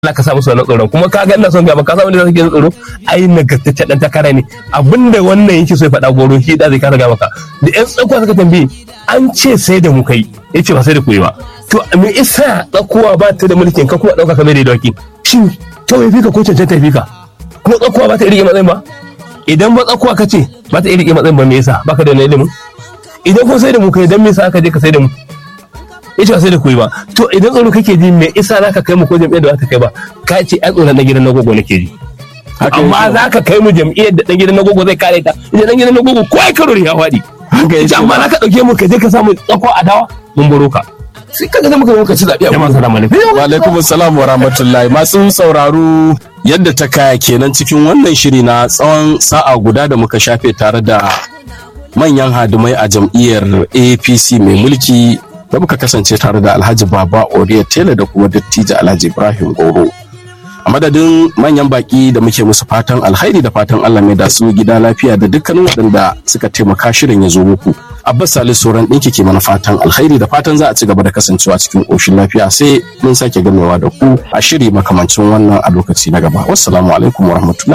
Allah ka sa musu wannan tsoron kuma ka ga ina son gaba ka sa wanda zai tsoro ai nagartaccen dan takara ne abinda wannan yake so ya faɗa goro shi da zai kara gaba ka da yan tsakuwa suka tambaye an ce sai da mu kai yace ba sai da ku yi ba to me isa tsakuwa ba ta da mulkin ka kuma ɗauka kamar da dawaki shin kawai fika ko cancanta fika kuma tsakuwa ba ta rike matsayin ba idan ba tsakuwa ka ce ba ta rike matsayin ba me yasa baka da wani ilimin idan ko sai da mu kai dan me yasa aka je ka sai da mu ita sai da kuyi ba to idan tsoro kake ji me isa za ka kai mu ko jam'iyyar da za ta kai ba ka ce ai tsoron dan gidan nagogo nake ji amma za ka kai mu jam'iyyar da dan gidan nagogo zai kare ta idan dan gidan nagogo ko ai karo ya faɗi ita amma za ka ɗauke mu ka je ka samu tsako a dawa mun baro ka sai ka ga muka muka ci zaɓe a masu ramani wa alaikum assalam wa rahmatullahi masu sauraro yadda ta kaya kenan cikin wannan shiri na tsawon sa'a guda da muka shafe tare da manyan hadimai a jam'iyyar apc mai mulki da muka kasance tare da alhaji baba oriya tela da kuma dattijo alhaji ibrahim goro a madadin manyan baki da muke musu fatan alhairi da fatan allah mai da su gida lafiya da dukkanin waɗanda suka taimaka shirin ya zo muku abbas salisu sauran ɗinki ke mana fatan alhairi da fatan za a ci gaba da kasancewa cikin ƙoshin lafiya sai mun sake gamewa da ku a shiri makamancin wannan a lokaci na gaba wassalamu alaikum warahmatullahi